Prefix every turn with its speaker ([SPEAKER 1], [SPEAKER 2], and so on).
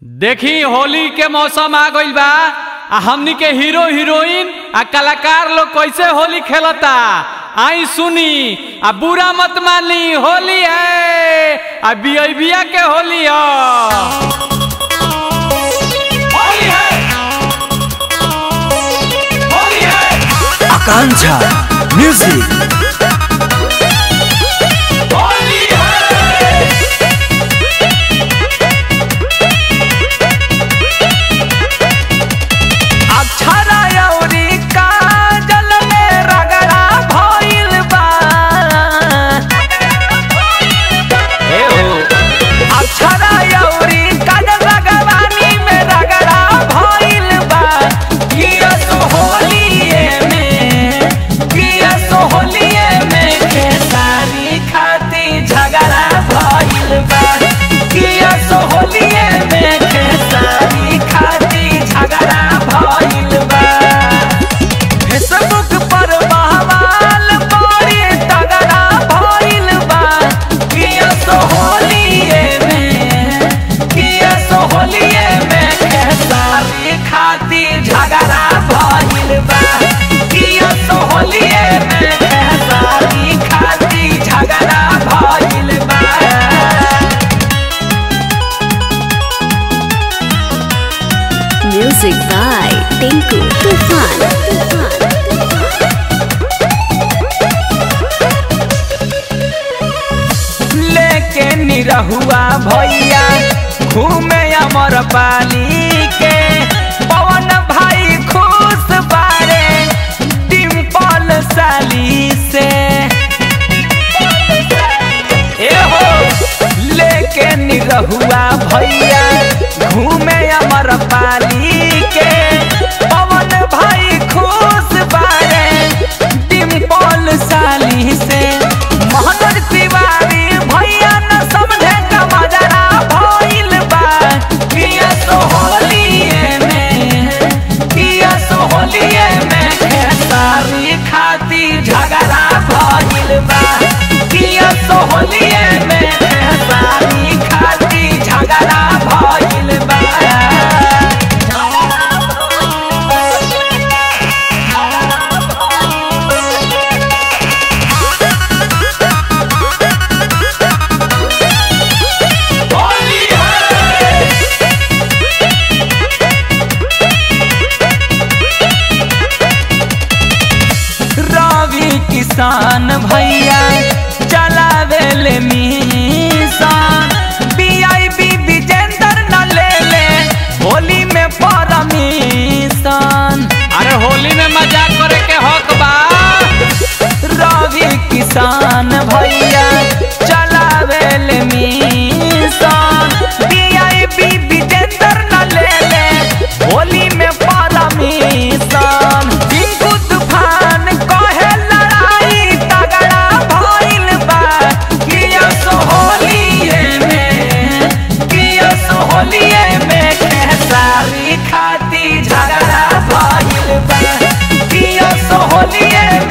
[SPEAKER 1] देखी होली के मौसम आ गइल बा आ हमनी के हीरो हीरोइन आ कलाकार लोग कैसे होली खेलता आई सुनी आ बुरा मत मानी होली है आ बिया के होली है होली है होली है
[SPEAKER 2] आकांक्षा म्यूजिक
[SPEAKER 1] होली है
[SPEAKER 2] अक्षरा अउरी काजल में रगड़ा भइल बा
[SPEAKER 1] ए हो
[SPEAKER 2] अक्षरा अउरी काजल रगवानी में रगड़ा भइल बा किया सो होलिए में किया सो होलिए में खेसारी खाती झगड़ा भइल बा किया सो होलिए में खेसारी खाती झगड़ा भइल बा फेसबुक पर बहवाल बड़ी तगड़ा भइल बा किया सो होलिए में किया सो होलिए में खेसारी खाती झगड़ा भइल बा किया सो होलिए में खेसारी खाती झगड़ा भइल बा
[SPEAKER 3] Music by Tinku Tufan.
[SPEAKER 2] लेके निरहुआ भैया घूमे अमर पाली के पवन भाई खुश बारे डिम्पल साली से ए हो लेके निरहुआ भैया घूमे अमर पाली के पवन भाई खुश बारे डिम्पल साली से मोहन तिवारी भैया न समझे का मजरा भइल बा किया सो होलिए में किया सो होलिए में खेसारी खाती झगड़ा भइल बा किया सो होलिए में खेसारी खाती झगड़ा भइल बा
[SPEAKER 1] होली है
[SPEAKER 2] रवि किसान भैया चलावेल मिशन वीआईपी विजेंदर न ले ले होली में परमिशन
[SPEAKER 1] अरे होली में मजाक करे के हक बा
[SPEAKER 2] रवि किसान भैया चलावेल मिशन वीआईपी विजेंदर न ले ले होली में परमिशन टिंकू तूफान कहे लड़ाई तगड़ा भइल बा किया सो होलिए में किया सो होलिए में खेसारी खाती झगड़ा भइल बा किया सो होलिए